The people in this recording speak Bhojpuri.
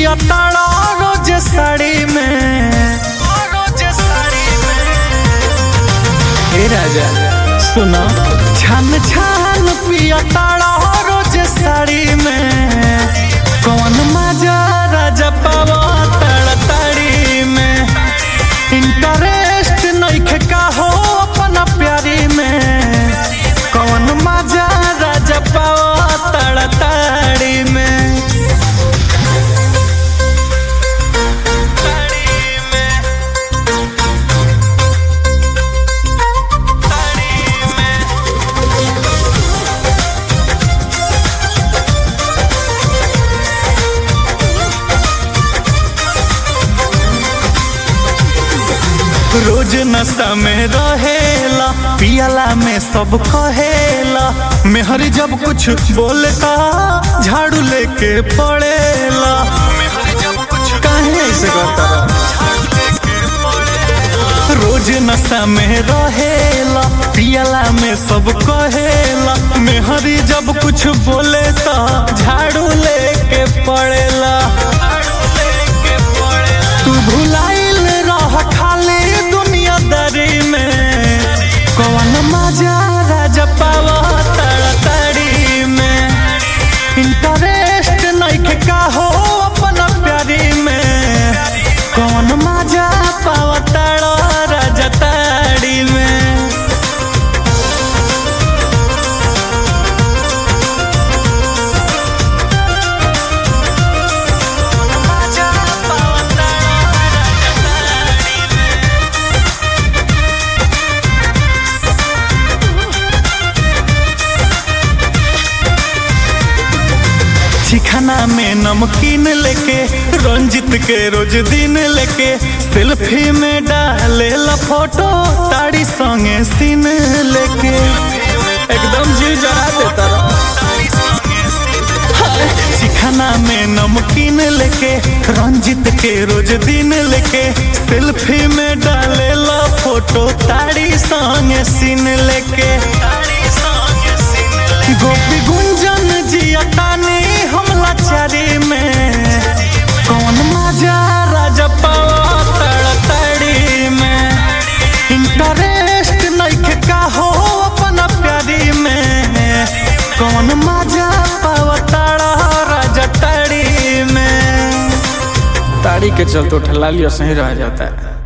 पिया ताड़ा रोज साड़ी में हे राजा सुनो छान छान पिया ताड़ा रोज साड़ी में कौन मजा राजा पावा ताड़ा ताड़ी में इंटरेस्ट नहीं का हो अपना प्यारी में कौन मजा राजा पावा ताड़ा ताड़ी में रोज नशा में रहेला पियला में सब कहेला मेहर जब कुछ बोलता झाड़ू लेके पड़ेला काहे ऐसे करता रोज नशा में रहेला पियला में सब कहेला मेहरी जब कुछ बोले तो झाड़ू लेके पड़ेला तू भुलाइल रह खाली दुनियादारी में कौन मजा राजा पावा ताड़ाताड़ी में इंटरेस्ट नहीं का हो अपना प्यारी में कौन मजा पावा ताड़ा राजा ताड़ी में मजा पावा ताड़ा राजा ताड़ी में चिखाना में नमकीन लेके रंजित के रोज दिन लेके सेल्फी में डाले ला फोटो ताड़ी संगे सीन लेके एकदम जी जरा देता चिखाना में नमकीन लेके रंजित के रोज दिन लेके सेल्फी में डाले ला फोटो ताड़ी संगे सीन लेके गोपी गुंजन जिया तानी हमला चारी में कौन मजा राजा पावा तड़तड़ी में इंटरेस्ट नहीं का हो अपना प्यारी में कौन मजा पावा ताड़ा राजा ताड़ी में ताड़ी के चलते ठला लिया सही रह जाता है